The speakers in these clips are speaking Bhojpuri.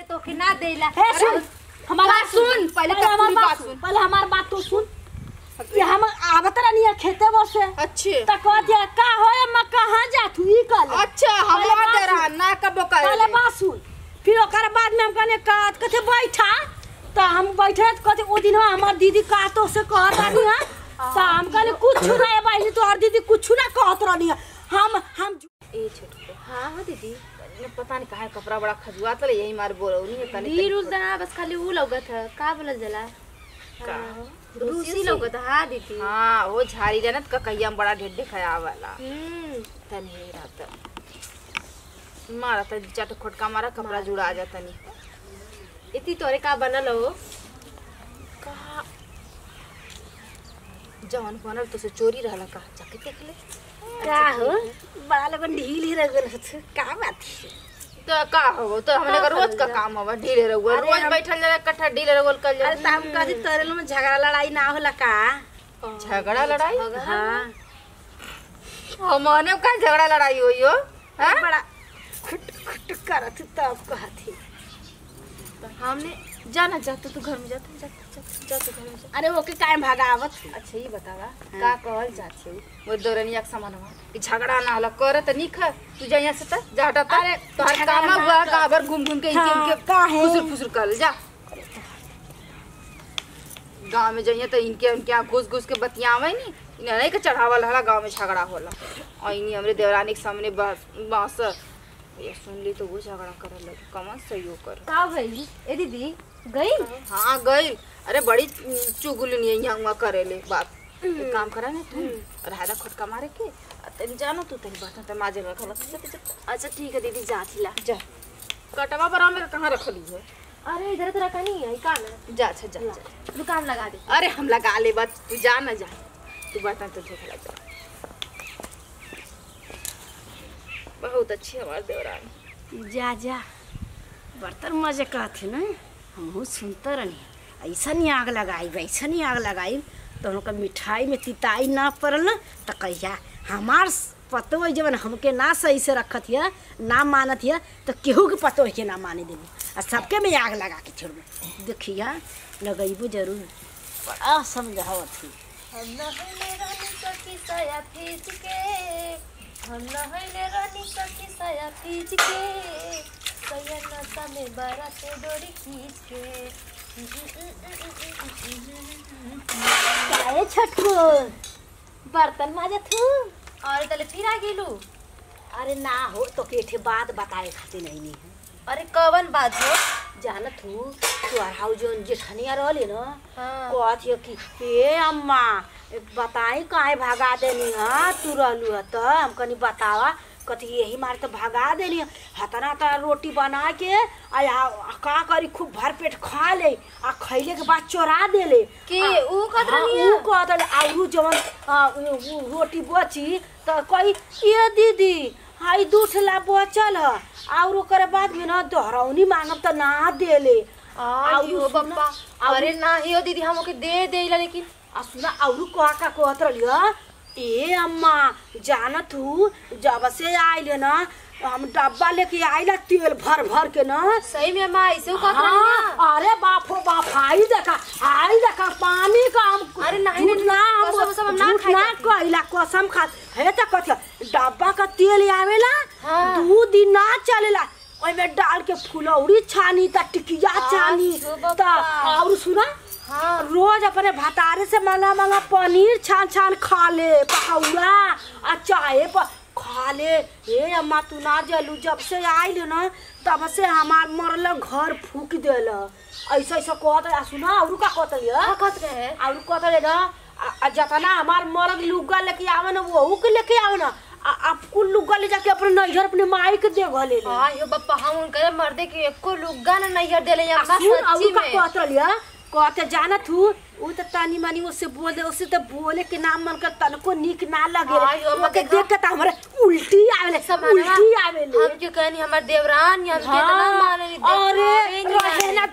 तो के ना देला हे सुन हमारा बात सुन, पहले पहले हमार कस्तूरी बात बात सुन सुन। पहले हमार बात तो सुन ये हम आवत रहनी है खेते बसे अच्छे त कह दिया का हो मैं कहां जात हुई कल अच्छा हम पहले बात डरा सुन। ना कबो पहले करे बात सुन फिर ओकर बाद में हम कहने का कथे बैठा त हम बैठे त कथे ओ दिन हमार दीदी का तो से कहत रहनी है त हम कहने कुछ ना है भाई तो हर दीदी कुछ ना कहत रहनी है हम हम ए छोटको हां हां दीदी ने पता नहीं काहे कपड़ा बड़ा खजुआ तले यही मार बोलौनी है तनी ढील उल ना बस खाली ऊ लौकत है का बोलल जाला का रूसी लौकत है हाँ दीदी हां वो झाड़ी जनत का कहिया में बड़ा ढेर दिखाया वाला हम्म तनी रात मारा त चट खोटका मारा कपड़ा जुड़ा जा तनी इतनी तोरे का बनल हो कहा जवन बनल तो से चोरी रहला का जाके देख ले का हो बड़ा लगन ढील ही रह गल का बात है तो का हो तो हमने का रोज का काम हवा ढीले रहुआ अरे रोज हम- बैठल जरा कट्ठा ढीले रहुआ कल अरे त हम कदी तोरे में झगड़ा लड़ाई ना होला का झगड़ा लड़ाई हां हमने का झगड़ा लड़ाई होई हो हैं? बड़ा खुट खुट करत तब कहती हमने जाना जाता तू घर में जाता जाता जाता जाता घर में जा अरे ओके काहे भगावत अच्छा ये बतावा का कहल जाते वो दौरनिया के सामान हुआ कि झगड़ा ना होला करे त नहीं खा तू जा यहाँ से त जा हटा अरे तोहर झगड़ा काम ना हुआ कर। काबर घूम घूम के इनके हाँ, इनके काहे? फुसुर फुसुर कर जा गांव में जाइए तो इनके इनके यहाँ घुस घुस के बतियावे नी इन्हें नहीं के चढ़ावल हला गांव में झगड़ा होला और इन्हीं हमरे देवरानी के सामने बस बांस ये सुन ली तो वो झगड़ा करे लगी कमन सही हो कर का भई ए दीदी गई हाँ गई अरे बड़ी चुगुलनी है यहाँ वहाँ करे ले बात एक काम करा ना तू राधा खुटका मारे के आ तनी जानो तू तेरी बात ते माजे में रखला अच्छा ठीक है दीदी जाती ला जा कटवा पर हमें कहाँ रखली है अरे इधर तो रखा नहीं है का ना जा अच्छा जा, जा दुकान लगा दे अरे हम लगा ले बात तू जा ना जा तू बता तो देख ला जा बहुत अच्छी हमारे देवरानी जा जा बर्तन मजे कहथे ना हमहू सुनते रहनी ऐसा नहीं आग लगाई वैसा नहीं आग लगाई तो हमका मिठाई में तिताई ना पड़ल ना तो कहिया हमार पतो है जवन हमके ना सही से रखत हिया ना मानत हिया तो केहू के पतो है के ना माने देबू आ सबके में आग लगा के छोड़बू देखिया लगैबू जरूर बड़ा समझावत ही हम नहले रानी सखी साया फीज के हम नहले रानी सखी साया फीज के सैया नशा में बारा से डोरी खींच के काहे छटको बर्तन माजत हूँ और तले फिर आ गेलू अरे ना हो तो के बात बताए खातिर नहीं नहीं है अरे कवन बात हो जानत हूँ तोहरा जोन जेठनिया रहली न हाँ। कहत हिय कि हे अम्मा बताई काहे भगा देनी हा तू रहलू ह त हम कनी बतावा कथी यही मारे तो भगा देनी ह। हतना तना रोटी बना के आ आ- का करी खूब भर पेट खा ले आ खैले के बाद चोरा देले कि आ- ऊ कहत हाँ, रहनी ऊ कहत रहली, आ ऊ जवन आ, ऊ- ऊ रोटी बची त कही ये दीदी हाई दूठला बचल ह और ओकरे बाद में न दोहरौनी मांगब त ना देले आयु आउरू सुन, बप्पा अरे ना हियो दीदी हम ओके दे देला लेकिन आ सुना औरू कहा का कहत रहलिय ए अम्मा जानत हूँ जब से आइले न हम डब्बा लेके आइला तेल भर भर के न सही में माँ ऐसे ऊ कहत रहनी हाँ, अरे बाप हो बाप आई देखा आई देखा पानी का हम अरे नहीं, झूठ नहीं, ना हम कसम उसम हम ना झूठ खाई ना जाती। कहिला कसम खा हे त कथिया डब्बा का तेल आवेला हाँ। दू दिन ना चलेला ओइमे डाल के फुलौरी छानी त टिकिया छानी छो त बाबा। और सुना हाँ रोज अपने भतारे से मंगा मंगा पनीर छान छान खा ले पकौड़ा आ चाहे पर खा ले हे अम्मा तू ना जलू जब से आइल न तब से हमार मरल घर फूक देल ऐसा ऐसा कहत आ सुना और का कहत लिया का कहत रहे और कहत ले न आ- आ जतना हमार मरद लुगा लेके आवे न वहू के लेके आवे न आ आप कुल लुगा ले जाके अपने नैहर अपने माई के दे घले ले आयो बप्पा हम उनके मर्दे के एको लुग्गा ना नहीं देले आ अम्मा सुन सच्ची और का में कहत लिया कहते जानत हूँ उ त तानी मानी उससे बोल दे उससे तो बोले के नाम मन कर तनको निक ना लगे हाँ, यो मत ओके देखा। देख के त हमरे उल्टी आवेले सब उल्टी आवेले हम क्यों कहनी हमार देवरान हम के इतना माने नी अरे रहे ना दे तू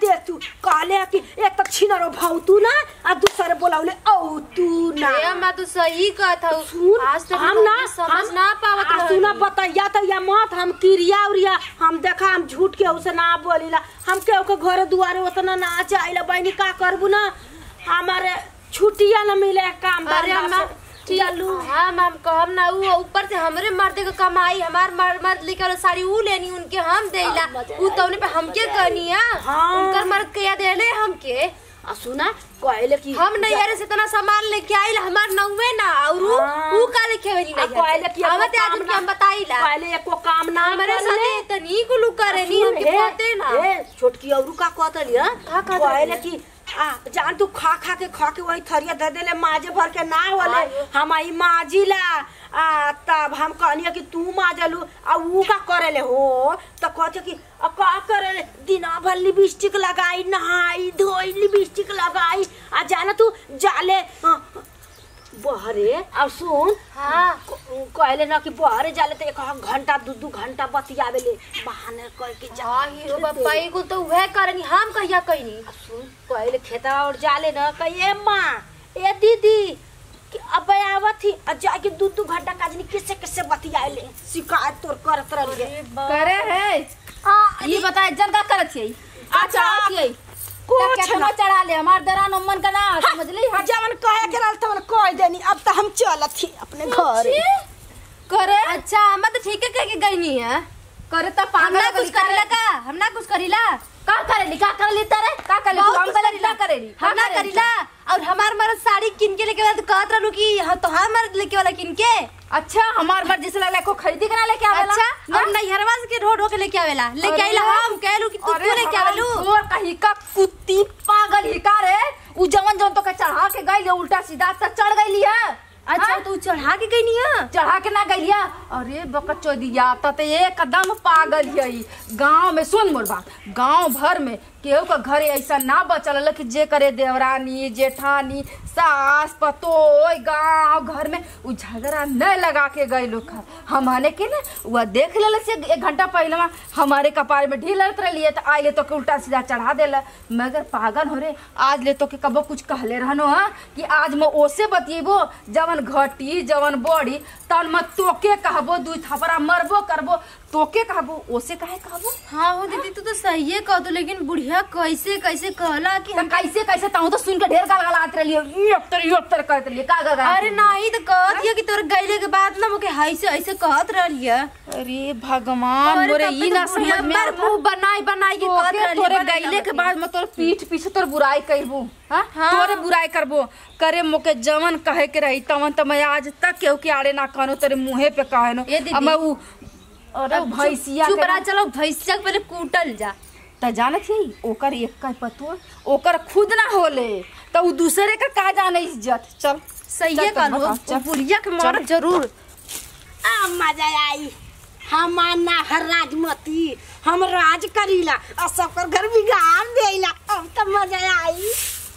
कहले कि एक तो छिनरो भाव तू ना आ दूसरे बोलावले औ तू ना ए अम्मा तू सही कहत हऊ सुन आज तक हम ना समझ हम- ना पावत आ, रहनी। सुना बतैया तो या मत हम किरिया उरिया हम देखा हम झूठ के उसे ना बोलीला हम केहू के घरे दुआरे उतना ना जाइला बहनी का करबू ना हमारे छुट्टिया न मिले काम अरे धंधा अम्मा से। चलू हम हम कहब ना ऊ ऊपर से हमरे मर्द के कमाई हमार मर्द मर्द लेके वाला साड़ी ऊ लेनी उनके हम देला ऊ तौने पे हमके कहनी है हाँ। उनकर मर्द के या देले हमके आ सुना कहले कि हम नैहरे से इतना सामान लेके आइल हमार नौवे ना और ऊ हाँ। ऊ का लेके वेली आ, कहले कि एको आवत आज काम उनके ना- हम बताइला कहले एको काम ना हमारे करले। साथे इतनी कुलू करेनी सुन, हमके हे, पते ना हे, छोटकी औरू का कहतली हां का कहतली? कहले कि आ जान तू खा खा के खा के वही थरिया दे देले माजे भर के ना होले आयो। हम आई माजिला आ तब हम कहनी कि तू माजलू आ ऊ का करेले हो त कहते कि आ का करेले दिना भर लिपस्टिक लगाई नहाई धोई लिपस्टिक लगाई आ जाना तू जाले आ, बहरे और सुन हाँ कहले ना कि बहरे जाले तो एक घंटा दू दू घंटा बतियावेले बहाने कह के जा हाँ हीरो बापा एगो तो उहे करनी हम कहिया कहनी सुन पहले खेतवा और जाले न कहिए माँ ए दीदी कि अब आवत थी और जाके दू दू घंटा काजनी किसे किसे बतियाले शिकायत तोर करत रहिए करे है ये बताए जनता करत छियै अच्छा छियै कुछ केतना चढ़ा ले हमार दरान अम्मन का ना समझ ली हाँ जवन कहे के रहल तवन कह देनी अब तो हम चलत थी अपने घर करे अच्छा हम तो ठीक है कह के गईनी है करे त हम ना पागल कुछ करेला का हम ना कुछ करीला का करेली का करली तरे का करली बहुत हम कुछ करेली करीला। का करेली हम ना करीला और हमार मर्द साड़ी किन के लेके वाला तो कहत रहलू कि हम तो हम मर्द लेके वाला किन के अच्छा हमार मर्जी से लगला को खरीदी के ना लेके आवेला अच्छा हम नैहरवा से के ढो ढो के लेके आवेला लेके आइला हम कहलू कि तू क्यों लेके आवेलू और कहीं का कुत्ती पागल ही का रे उ जवन जवन तो के चढ़ा के गई उल्टा सीधा तक चढ़ गईली है अच्छा तू चढ़ा के गईनी है चढ़ा के ना गईलिया अरे बकत चोदिया त ते एकदम पागल है गांव में सुन मोर बात गांव भर में केहू का घर ऐसा ना बचल रहे कि जे करे देवरानी जेठानी सास पतोय गांव घर में उ झगड़ा न लगा के गए लोग हमने के ना वह देख ले से एक घंटा पहले में हमारे कपार में ढील लड़त रही तो आइले तो के उल्टा सीधा चढ़ा देला मगर पागल हो रे आज ले तो के कबो कुछ कहले रहनो हा कि आज मैं ओसे बतिएबो जवन घटी जवन बड़ी तन मैं तोके कहबो दू थपरा मरबो करबो तोके कहबो ओसे काहे कहबो हाँ हो दीदी तू तो सही है कह लेकिन बुढ़िया कैसे कैसे कहला कि त कैसे कैसे ताऊ तो सुन के ढेर गाल गलात रही एक तर एक तर करत रही का गा अरे नहीं तो कहत हिया कि तोर गईले के बाद ना मुके ऐसे ऐसे कहत रहली है अरे भगवान मोरे ई ना समझ में पर मुंह बनाई बनाई के कहत तोके रहली तोरे बनाई गईले के बनाई। बाद मैं तोर पीठ पीछे तोर बुराई करबो हां हाँ। तोरे बुराई करबो करे मोके जवन कहे के रही तवन त मैं आज तक केहू के आड़े ना कहनो तेरे मुंहे पे कहनो ए दीदी। अब मैं उ अरे अब भैंसिया चुप के रहा चलो भैंसिया के पहले कूटल जा त जानत ही ओकर एक का पतो ओकर खुद ना होले त उ दूसरे का का जाने इज्जत चल सही चल है तब कहलू बता, चल। बुढ़िया के मरद जरूर आ मजा आई हमार ना हर राजमती हम राज करीला और सबकर घर बिगाड़ देला अब तो मजा आई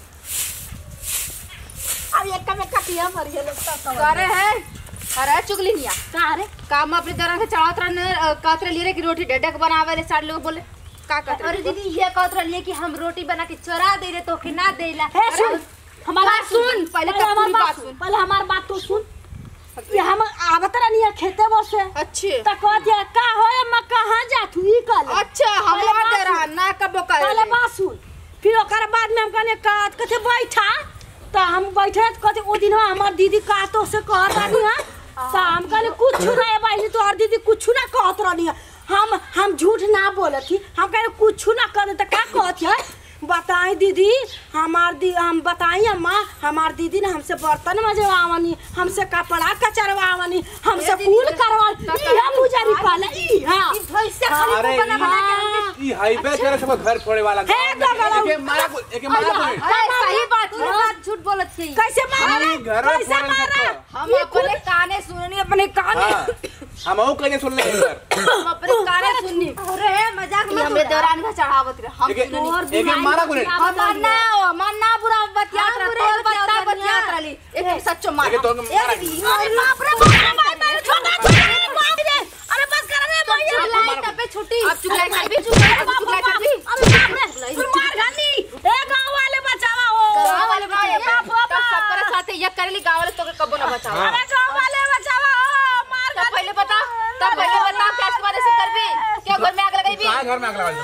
अब एक में कटिया मर गेल करे है अरे चुगली निया का रे काम अपने दरन के चढ़ात रहने कहत रही रे कि रोटी डेडक बनावे रे सारे लोग बोले का कहत अरे रही दीदी ये कहत रहली है कि हम रोटी बना के चोरा दे रे तो के ना देला हे सुन हमार बात सुन, पहले तक हमार पूरी बात बात सुन सुन। पहले हमार बात तो सुन ये हम आवत रहनी है खेते बसे अच्छे त कह दिया का हो मैं कहां जातू ई कल अच्छा पहले हमार बात डरा सुन। ना कबो पहले करे बात सुन फिर ओकर बाद में हम कहने का कथे बैठा त हम बैठे त कथे ओ दिन हमार दीदी का तो से कहत रहनी है त हम कहने कुछ ना है भाई तो और दीदी कुछ ना कहत रहनी है हम हम झूठ ना बोलत थी हम कहने कुछ ना करे त का कहत है बताई दीदी हमार दी हम बताई अम्मा हमार दीदी ने हमसे बर्तन मजवावनी हमसे कपड़ा कचरवावनी हमसे ए दीदी, फूल तो- करवावनी तो- इहा पुजारी कहले इहा ई भैंसिया खाली अरे मुंह बना बना के हाँ। हमके ई हाईवे करे सब घर छोड़े वाला हे गगरा एके मारा को एके मारा को नहीं। अरे सही बात तू है बात झूठ बोलत छी कैसे मारा रे? हम घर में कैसे फोड़न मारा सबको। हम अपने काने सुननी अपने काने हाँ हम और कहीं सुन ले इधर हम अपने काने सुननी अरे मजाक ये मत हमरे उड़ा। देवरान का चढ़ावत रहे हम एके सुननी एके मारा को नहीं हमार ना हमार ना बुरा बतियात हाँ, रहे बुरा तोर बच्चा बतियात बतियात रहली। रहली एक सच्चो मार एके तो मारा ए दीदी, अरे बाप रे बाप रे बाप रे छोटा छोटा रे बाप रे अरे बस कर रे भैया चुगलाई तबे छुट्टी अब चुगलाई कर भी चुगलाई अब चुगलाई कर भी अरे बाप रे फिर मार गाली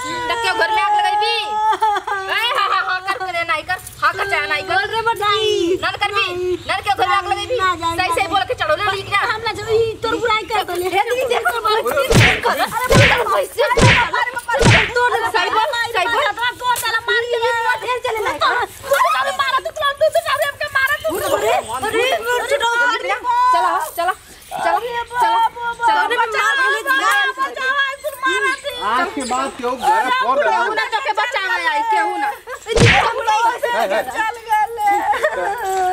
तक के घर में आग लगाई ए हा हा हा कर करे नहीं कर हा कर चाहे नहीं कर रे बटाई नन कर भी नन के घर में आग लगाई सही सही बोल के चढ़ो ले लीक ना हम ना जो ई तोर बुराई कर दले हे दीदी देख कर बोल कर अरे कैसे तोड़ सही बोल सही बोल तोड़ साला मार के ढेर चले ना तू सारे मारा तू तू तू सारे हमके मारा तू अरे चलो चलो चलो चलो चलो रे आज के बाद क्यों घर फोड़ रहा केहू ना तो के बचावे आई केहू ना है? है, है।